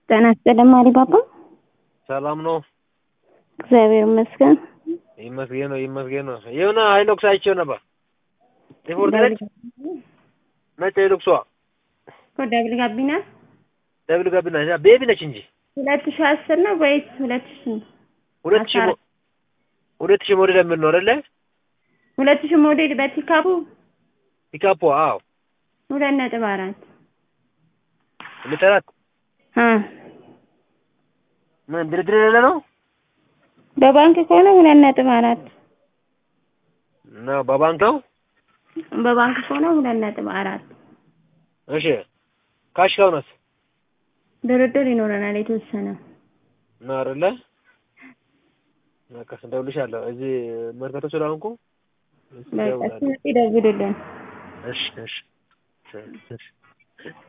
ጤና ይስጥልኝ አሊባባ። ሰላም ነው? እግዚአብሔር ይመስገን። ይመስገን ነው ይመስገን ነው። የሆነ ሃይሎክስ አይቼው ነበር። ሪፖርት ነች ነጭ ሃይሎክሷ ደብል ጋቢና ደብል ጋቢና ቤቢ ነች እንጂ ሁለት ሺህ አስር ነው ወይስ ሁለት ሺህ ነው? ሁለት ሺህ ሞ- ሁለት ሺህ ሞዴል የምን ነው አይደለ? ሁለት ሺህ ሞዴል በፒካፑ ፒካፖ አዎ ሁለት ነጥብ አራት ሁለት አራት አ ምን ድርድር የሌለ ነው በባንክ ከሆነ ሁለት ነጥብ አራት ነው በባንክ ነው። በባንክ ከሆነ ሁለት ነጥብ አራት እሺ ካሽ ከሆነስ ድርድር ይኖረናል የተወሰነ ነው አይደለ? በቃ እደውልልሻለሁ። እዚህ መርካቶ ስለሆንኩ በቃ ሲመጡ ይደውሉልን። እሺ እሺ እሺ